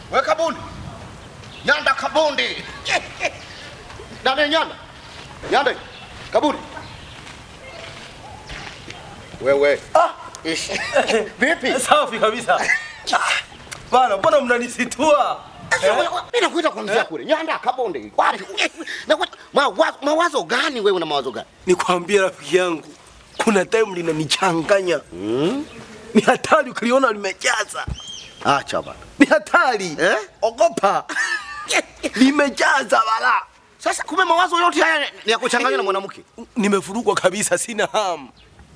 We Kabundi. Nyanda Kabundi. Nani Nyanda? Nyanda. Kabundi. Wewe. Ah. Ish. Vipi? Safi kabisa. Bana, mbona mnanisitua? Mimi nakuita kuanzia kule. Nyanda Kabundi. Wapi? Nakuita mawazo, mawazo gani wewe una mawazo gani? Nikwambie rafiki yangu, kuna time linanichanganya. Mm? Ni hatari ukiliona limejaza. Acha bana. Ni hatari. Eh? Ogopa. Limejaza bala. Sasa kumbe mawazo yote haya ni ya kuchanganya na mwanamke. Nimevurugwa kabisa, sina hamu.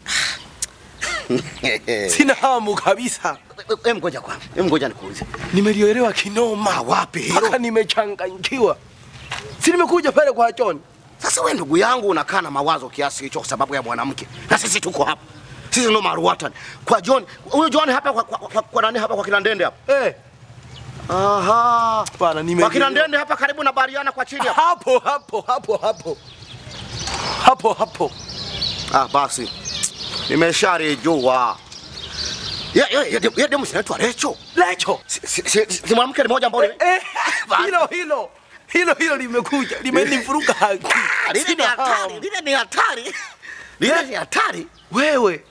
Sina hamu kabisa. Em, ngoja kwanza. Em, ngoja nikuulize. Nimelielewa kinoma. wapi hilo? Mpaka nimechanganyikiwa. Si nimekuja pale kwa John. Sasa wewe ndugu yangu unakaa na mawazo kiasi hicho kwa sababu ya mwanamke, na sisi tuko hapa, sisi ndo maruatan kwa John. Huyu John hapa kwa, kwa, kwa, kwa nani hapa kwa kina Ndende hapa? Eh, Aha, bana nime kwa kina Ndende hapa karibu na Bariana kwa chini hapa. hapo hapo hapo hapo. Hapo hapo. Ah, basi nimesharijua. Ye ye ye ye demu sinaitwa Recho. Lecho. Si, si, si, si mwanamke ni moja ambao ni- Eh, hilo hilo. Hilo hilo limekuja. Limenifuruka haki. Ah, lile ni Sina hatari, hamu. lile ni hatari, lile ni hatari. Wewe.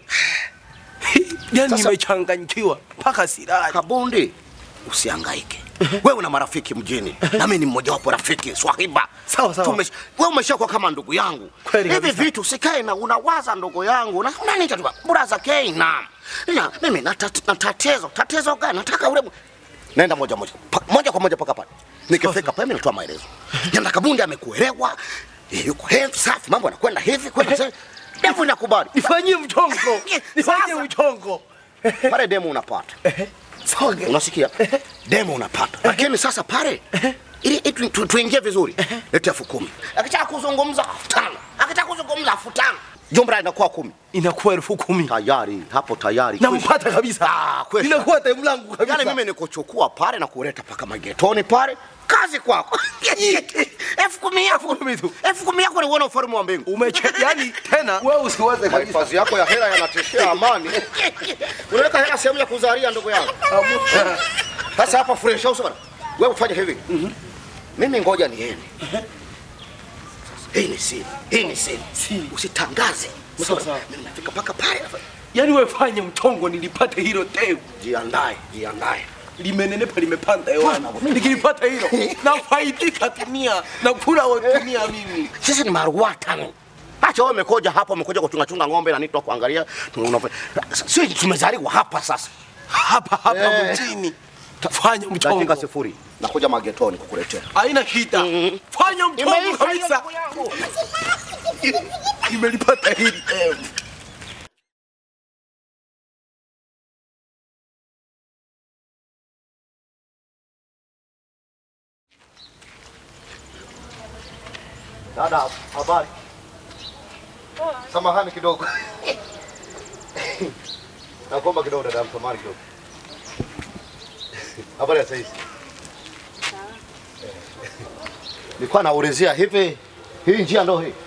Yaani Sasa- nimechanganyikiwa mpaka silali. Kabundi, usihangaike. Wewe una marafiki mjini na mimi ni mmoja wapo rafiki swahiba. Sawa, sawa. Tumesh- Wewe umeshakuwa kama ndugu yangu. Kweli Hivi kabisa. vitu sikae na unawaza ndugu yangu na unaniita tu braza Keina. Ila mimi na tat- na tatizo, tatizo gani? Nataka ule mu- Naenda moja moja. Pa, moja kwa moja paka pale. Nikifika pale mimi natoa maelezo. Nyanda Kabundi amekuelewa. eh, Yuko health safi, mambo yanakwenda hivi kwenda sasa. Devu inakubali. Nifanyie mchongo. Nifanyie Sasa. mchongo. Pale demu unapata. Songe. Unasikia? Demo unapata. Lakini sasa pale ili ili tu- tu- tuingie vizuri. Leta elfu kumi. Akitaka kuzungumza elfu tano. Akitaka kuzungumza elfu tano. Jumla inakuwa kumi. Inakuwa elfu kumi. Tayari, hapo tayari. Nampata kabisa. Ah, kweli. Inakuwa time langu kabisa. Yaani mimi nikuchukua pale na kuleta paka magetoni pale. Kazi kwako. Elfu kumi yako. kumi tu. Elfu kumi yako ni uone ufalme wa mbingu. Umeche, yani tena wewe usiwaze kabisa. Mahifadhi yako ya hela yanatishia amani. Unaweka hela sehemu ya kuzalia ndugu yangu. Sasa hapa fresh house bwana. Wewe ufanye hivi. Mimi ngoja niende. Hii ni siri. Hii ni siri. Siri. Usitangaze. Sawa, sawa. Mimi nafika paka pale. Yani wewe fanye mchongo nilipate hilo teu. Jiandae, jiandae. Limenenepa limepanda hewani. Nikilipata hilo nafaidika dunia na kula wa dunia mimi. Sisi ni maruatani. Acha wewe umekoja hapa, umekuja kuchunga chunga ng'ombe na nitwa kuangalia. Tuna- Sisi tumezaliwa hapa sasa. Hapa hapa Eh. mjini. Fanya Dakika mchongo. sifuri. Nakuja magetoni kukuletea. Haina shida. Fanya mchongo Imeisha hiyo kabisa. ndugu yangu. Nimelipata hili teu. Dada, habari? Samahani kidogo. Nakuomba kidogo dada, samahani kidogo. Habari ya saizi? Nilikuwa naulizia hivi, hii njia ndo hii?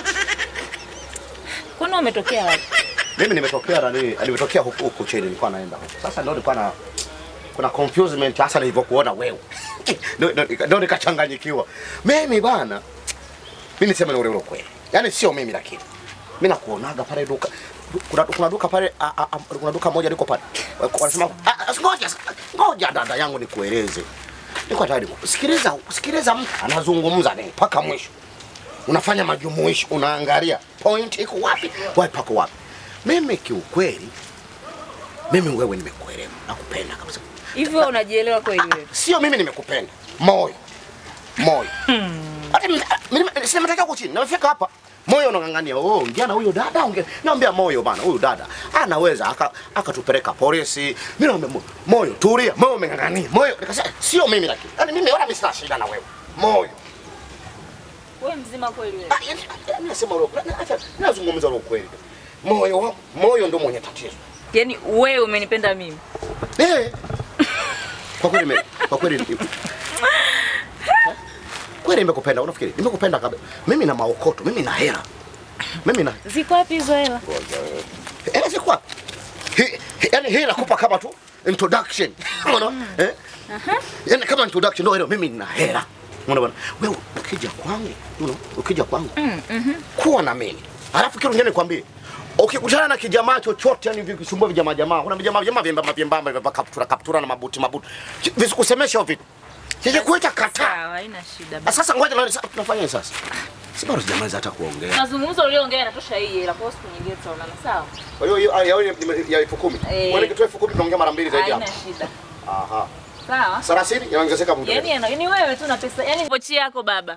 Kwani umetokea wapi? Mimi nimetokea nani, nimetokea huku huku chini, nilikuwa naenda huku. Sasa ndio nilikuwa na kuna confusement hasa nilivyokuona wewe. Ndio- ndio- Ndio nikachanganyikiwa. Mimi bana, mimi niseme ule ule ukweli. Yaani sio mimi lakini. Mimi nakuonaga pale duka kuna, kuna duka pale a, a, a, kuna duka moja liko pale. Wanasema "Ah, ah, ngoja ngoja dada yangu nikueleze. Niko tayari. Sikiliza, sikiliza mtu anazungumza nini mpaka mwisho. Unafanya majumuisho, unaangalia point iko wapi, wapi pako wapi. Mimi kiukweli, mimi wewe nimekuelewa, nakupenda kabisa. Hivyo unajielewa kweli wewe? Sio mimi nimekupenda, moyo moyo. Hata mimi- mimi sina mataka huko chini, nimefika hapa moyo unang'ang'ania, oh, ongea na huyo dada, ongea. Naambia moyo bana, huyu dada anaweza aka- akatupeleka polisi. Mimi naambia mo- moyo, tulia, moyo umeng'ang'ania, moyo. Nikasema sio mimi lakini, yani mimi wala mimi sina shida na wewe, moyo. Wewe mzima kweli wewe? Ah, yani, mimi nasema ule ukweli, acha nazungumza ule ukweli. Moyo wa moyo ndio mwenye tatizo. Yaani wewe umenipenda mimi. Eh. Kwa kweli nime- kwa kweli ni- kweli nimekupenda, unafikiri? Nimekupenda kabisa. Mimi na maokoto, mimi na hela. Mimi na Ziko wapi hizo hela? hela ziko wapi? Hi- hi- Yaani hii nakupa kama tu introduction. Unaona? Eh? Yaani kama introduction ndio hilo mimi nina hela. Unaona bwana? Wewe ukija kwangu, unaona? Ukija kwangu. Kuwa na mimi. Alafu kitu kingine nikwambie. Ukikutana na kijamaa chochote yani vikisumbua vijamaa jamaa, kuna vijamaa jamaa vyembamba vyembamba vya kaptura kaptura na mabuti mabuti. Visikusemesha hivyo vitu. Sije kuita kataa. Sawa, haina shida. Ah, basi. Sasa ngoja na tunafanya nini sasa? Si bado sijamaliza hata kuongea. Mazungumzo ulioongea yanatosha hii ila kwa siku nyingine tutaonana sawa? Kwa hiyo hiyo ya ya- ya elfu kumi. Eh. Wewe nikitoa elfu kumi tunaongea mara mbili zaidi Haina hapo. shida. Aha. Sawa? Sarasini inaongezeka muda. Yaani yana- yaani wewe tu na pesa. Yaani pochi yako baba.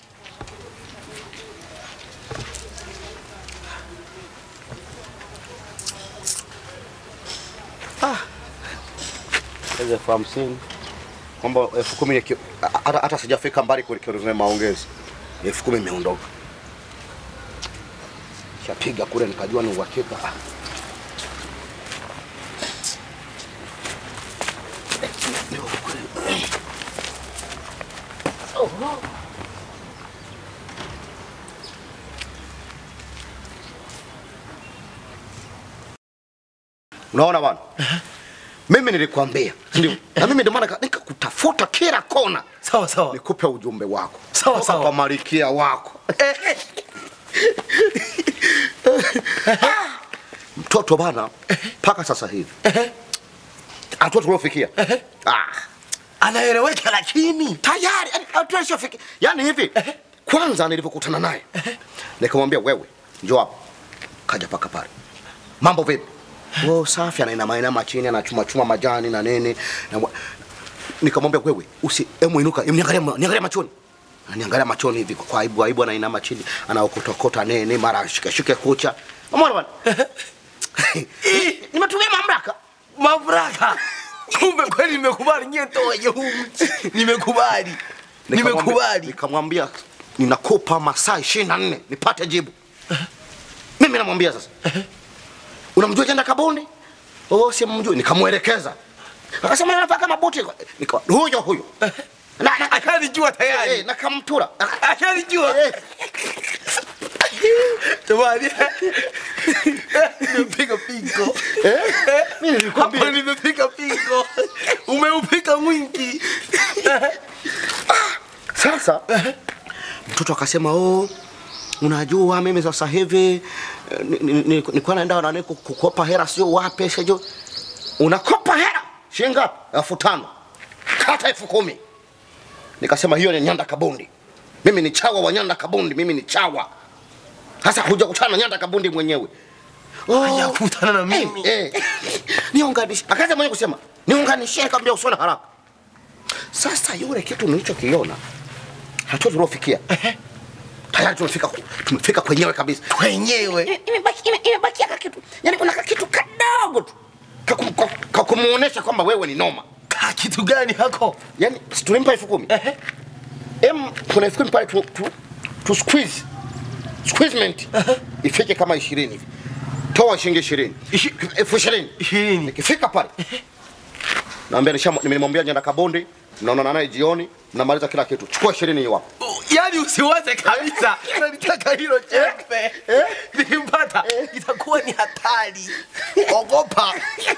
Hizo elfu hamsini kwamba elfu kumi ni ki- hata hata sijafika mbali kuelekea maongezi, elfu kumi imeondoka, shapiga kule nikajua ni uhakika. Ah. Ndio kweli. Unaona bwana? Mimi nilikwambia, ndio. Na mimi ndio maana nika- nikakutafuta kila kona Sawa sawa. nikupe ujumbe wako. Sawa, Kutoka sawa. Kwa malikia wako. Mtoto bana mpaka sasa hivi. Hatua tuliofikia. Ah, Anaeleweka lakini tayari yani, hatua ishafikia. Yaani hivi kwanza nilivyokutana naye nikamwambia wewe njoo hapa. Kaja paka pale. Mambo vipi? Oh, safi anainama inama chini anachuma chuma majani na nini. Na wa- nikamwambia wewe usi emu inuka niangalia niangalia machoni. Aniangalia machoni hivi kwa aibu aibu anainama chini anaokotokota nene mara shike shike kucha. Umeona bwana? Nimetumia mamlaka. mamlaka. Kumbe kweli nimekubali nyie toje huu mti. Nimekubali. Nikamwambia- Nimekubali. Nikamwambia ninakupa masaa 24 nipate jibu. Mimi namwambia sasa. Unamjua jenda Kabundi? Oh, si mjui. Nikamwelekeza. Akasema anavaa kama buti. Nika huyo huyo. Na na Ashanijua eh, tayari. na kamtura. Ashanijua. Eh, Jamani. Nimepiga pingo. eh, mimi nilikwambia. Hapo nimepiga pingo. Umeupiga mwingi. Sasa mtoto akasema oh, unajua mimi sasa hivi eh, ni- ni- ni- nilikuwa naenda nani ku- kukopa hela sio wapi sio unakopa hela shilingi ngapi? elfu tano kata elfu kumi nikasema hiyo ni Nyanda Kabundi mimi ni chawa wa Nyanda Kabundi mimi ni chawa sasa kuja kutana na Nyanda Kabundi mwenyewe oh, Hajakutana na mimi. eh, eh. niunganishe akaanza mwenyewe kusema niunganishe nikamwambia usione haraka sasa yule kitu nilichokiona hatua tuliofikia tayari tumefika ku- tumefika kwenyewe kabisa Wenyewe. Ime- imebaki ime- imebakia ka kitu yani kuna ka kitu kadogo tu ka kum- ka- ka kumuonesha kwamba wewe ni noma Ka kitu gani hako? yani si tulimpa elfu kumi em kuna elfu kumi pale tu, tu, tu squeeze squeezement ifike kama ishirini hivi toa shilingi ishirini Ishi- elfu ishirini Ishirini. nikifika pale naambia nisha- nimemwambia Nyanda Kabondi mnaonana naye jioni mnamaliza kila kitu chukua ishirini hiyo hapo Yaani usiwaze kabisa. Nalitaka hilo chembe. Nikimpata itakuwa ni hatari. Ogopa.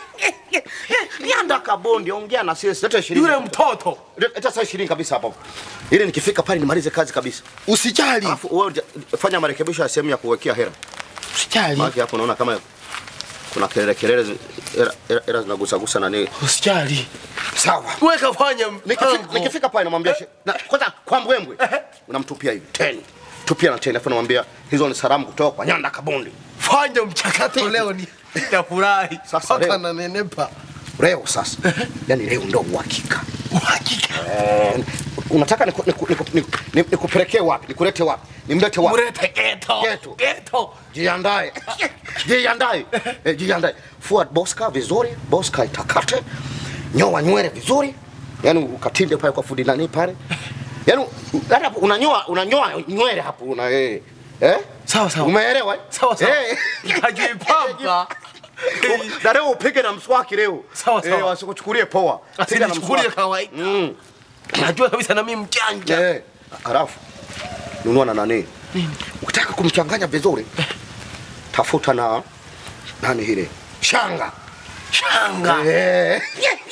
Nyanda Kabondi ongea na sisi leta ishirini Yule mtoto. leta saa ishirini kabisa hapo ili nikifika pale nimalize kazi kabisa Usijali. alafu wewe uja- fanya marekebisho ya sehemu ya kuwekea hela Usijali. Maana hapo naona kama kuna kelele kelele zi- hela- hela- hela zinagusa gusa na nini Usijali. sawa Weka fanya nikifika, mpango. nikifika pale namwambia she- na, kwanza kwa mbwembwe unamtupia hivi teni tupia na teni afu namwambia hizo ni salamu kutoka kwa Nyanda Kabondi Fanya mchakato leo ni nitafurahi. Sasa leo. Mpaka nanenepa. leo sasa yani leo ndo uhakika Uhakika. Eh, unataka niku- niku- niku- niku- niku- nikupelekee wapi nikulete wapi nimlete wapi Murete geto. Geto. Geto. jiandae jiandae eh, jiandae fua boska vizuri boska itakate nyoa nywele vizuri yani ukatinde pale kwa fundi nani pale yani hata hapo unanyoa unanyoa nywele hapo una eh eh Sawa, sawa. umeelewa eh? Sawa sawa. eh Kajipamba. na leo upige na mswaki leo Sawa, sawa. eh wasikuchukulie poa Piga na Asinichukulie mswaki. kawaida. mm. Najua kabisa na mimi mjanja. Eh, halafu nunua na nani? Ukitaka kumchanganya vizuri, tafuta na nani ile shanga Shanga. Eh.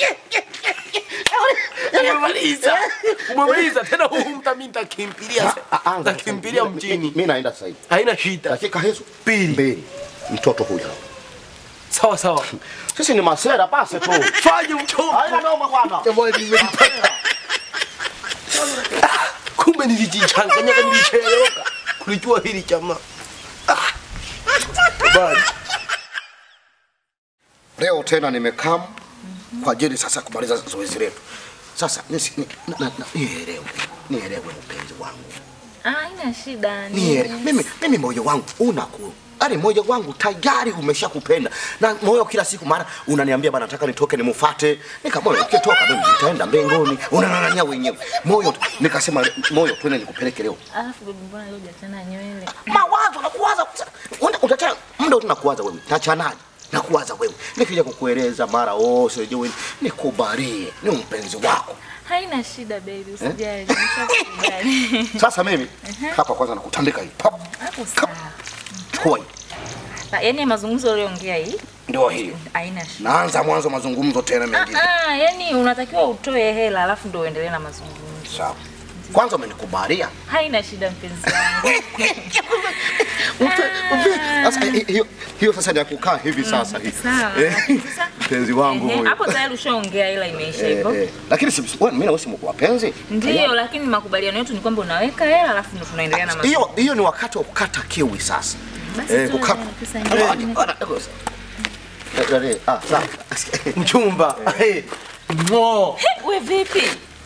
Umemaliza. Umemaliza tena huu mta mimi nitakimbilia. Ah, ah, Nitakimbilia mi- mi- mjini. Mimi naenda sasa hivi. Haina shida. Dakika hizo Mbili. mbili. Mtoto huyu. Sawa sawa. Sisi ni masera basi tu. Fanye mchongo. Haina noma bwana. Jamani nimelipata. Ah, Kumbe nilijichanganya kama nilichelewa. Kulijua hili jamaa. Ah. Bali. Leo tena nimekam kwa ajili sasa kumaliza zoezi letu. Sasa nisi- ni- na- na- na- nielewe, nielewe mpenzi wangu, Ah, haina shida. ni- nielewe. Mimi, mimi moyo wangu unaku Yaani moyo wangu tayari umeshakupenda na moyo kila siku mara unaniambia bana, nataka nitoke nimufate. Nikamwona ukitoka mimi nitaenda mbinguni, unang'ang'ania wenyewe moyo. tu. Nikasema moyo, twende nikupeleke leo. Alafu bibi, mbona leo hujachana nywele? Mawazo nakuwaza, utachana muda wote nakuwaza wewe, tachanaje? Nakuwaza wewe, nikija kukueleza mara oh, sijui nikubalie, ni mpenzi wako. Haina shida baby, usijali. Nimeshakubali. Sasa mimi hapa kwanza nakutandika hii pap, Hapo Kap. sawa. chukua hii, Na, Yaani mazungumzo uliongea hii ndio hiyo. haina shida. Naanza mwanzo mazungumzo tena Ah, mengine. ah, yani unatakiwa utoe hela alafu ndio uendelee na mazungumzo. Sawa, kwanza umenikubalia Haina shida mpenzi wangu. Mpe- mpe- sasa hi- hiyo hiyo sasa ni ya kukaa hivi sasa hii. Sawa. Eh, lakini sasa- mpenzi wangu Ehe, huyo. Hapo tayari ushaongea ila imeisha Eh, hivyo. eh, lakini si wewe mimi na wewe si wapenzi? Ndio, lakini makubaliano yetu ni kwamba unaweka hela alafu ndio tunaendelea na mazungumzo. Hiyo hiyo ni wakati wa kukata kiwi sasa. Basi Eh, tu kukata. na pesa nyingine. Eh, eh, ah, sawa. Mchumba. Eh. Ngo. We vipi?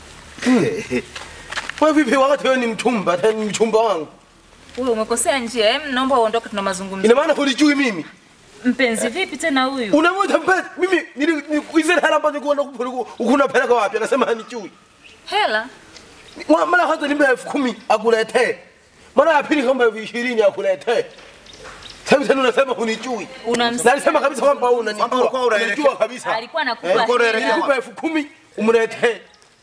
Wewe vipi wakati wewe ni mchumba, tena ni mchumba wangu? Wewe umekosea njia. Hem, naomba uondoke tuna mazungumzo. Ina maana hulijui mimi? Mpenzi vipi tena huyu? Unamwita mpenzi? Mimi nilikuizia hela ambazo nilikuwa nakupa unapeleka wapi? Anasema hanijui. Hela? Wa- Mara kwanza nimbe elfu kumi akuletee. Mara ya pili kama elfu ishirini akuletee. Sasa tena unasema hunijui. Unamsikia? Na alisema kabisa kwamba wewe unanijua. Kwamba ulikuwa unaelekea. Unanijua kabisa. Alikuwa anakupa Eh, ulikuwa hela. unaelekea Nilikupa elfu kumi umletee.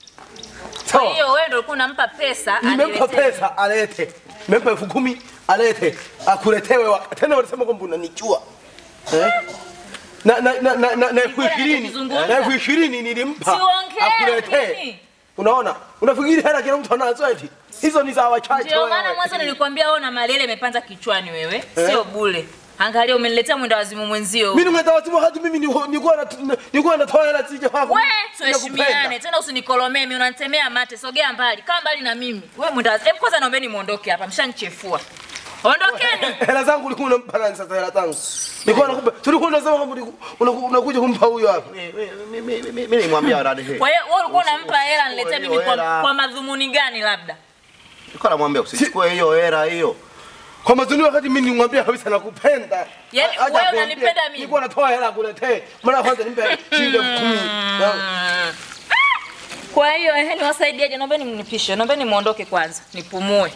Kwa Sawa. hiyo wewe ndio ulikuwa unampa pesa Nimempa aniletee. pesa alete. Nimempa elfu kumi alete. Akuletee wewe. Tena walisema kwamba unanijua. Eh? Na na na na na na elfu ishirini. Nikizungumza. Na elfu ishirini nilimpa. Siongee, Akuletee. mimi. Unaona? Unafikiri hela kila mtu anazo eti? Hizo ni za wachache Ndio wewe. maana mwanzo nilikwambia wewe na malele imepanda kichwani wewe, sio bule. Angalia umeniletea mwenda wazimu mwenzio. Mimi nimetawazimu wakati mimi nilikuwa nilikuwa na- nilikuwa natoa hela sije kwako. We, tuheshimiane tena, usinikolomee mimi, unanitemea mate. Sogea mbali, kaa mbali na mimi. We mwenda wazimu. Hebu kwanza naombeni muondoke hapa, mshanichefua. Ondokeni. Hela zangu ulikuwa unampa nani sasa hela zangu? Nilikuwa nakupa. Tulikuwa unasema kwamba uliku- unaku- unakuja kumpa huyo hapa. Mimi nimwambia dada hii. Kwa hiyo wewe ulikuwa unampa hela niletee Hiyo mimi kwa, hela. kwa madhumuni gani labda? Nilikuwa namwambia usichukue hiyo hela hiyo. Kwa mazuni wakati mimi nimwambia kabisa nakupenda. Yaani Haja wewe kuambia, unanipenda mimi? Nilikuwa natoa hela kuletee. Mara kwanza nimpe shilingi elfu kumi. Na- Kwa hiyo ehe, niwasaidiaje? Naombeni mnipishe, naombeni muondoke kwanza, nipumue.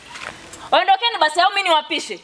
Ondokeni basi, au mimi niwapishe?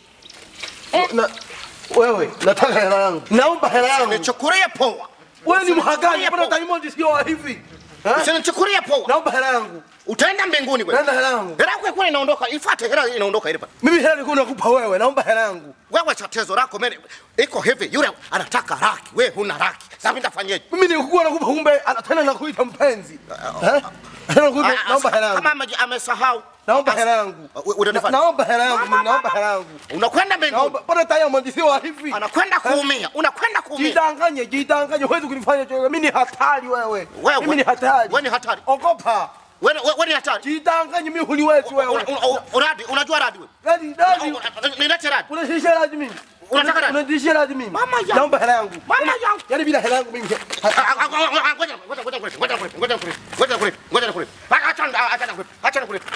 Na wewe nataka hela yangu. Naomba hela yangu. Nichukulie poa. Wewe ni mhagani, Usinichukulie mbona poa. Diamond sio wa hivi? Eh? Usinichukulie poa. Naomba hela yangu. Utaenda mbinguni wewe. Naenda hela yangu. Hela yako ilikuwa inaondoka, ifuate hela inaondoka ile pale. Mimi hela nilikuwa nakupa wewe, naomba hela yangu. Wewe tatizo lako mimi iko hivi, yule anataka laki, wewe huna laki. Sasa mimi nitafanyaje? Mimi nilikuwa nakupa kumbe ana- tena nakuita mpenzi. Eh? Tena nakuita Ah, ah, naomba hela Kama yangu. ame- amesahau. Naomba hela yangu. Uh, we- unanifanya- Na- Naomba hela yangu, mimi naomba hela yangu. Unakwenda mbinguni. Naomba bora Diamond sio wa hivi. Anakwenda kuumia. Unakwenda kuumia. Jidanganye, jidanganye, huwezi kunifanya chochote. Mimi ni hatari wewe. Wewe- Mimi ni hatari. wewe ni hatari. Ogopa. Wewe wewe- wewe ni hatari. Jidanganye, mimi huniwezi wewe. Una- una- Uradi, unajua radi wewe? Radi, radi. Nilete radi. Unatishia radi mimi. Unataka radi? Unatishia radi mimi. Mama yangu. Naomba hela yangu. Mama yangu. Yaani bila hela yangu mimi. Ah, ah, ah, ah, ah, ngoja, ngoja, ngoja kulete, ngoja kulete, ngoja kulete, ngoja kulete, ngoja kulete. Ah, Acha acha acha kulete, acha kulete.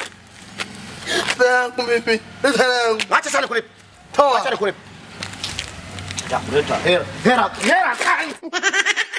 Hela yangu mimi. Leta hela yangu. Acha sana kulete. Toa. Acha kulete. Ya kuleta hela. Hela, hela.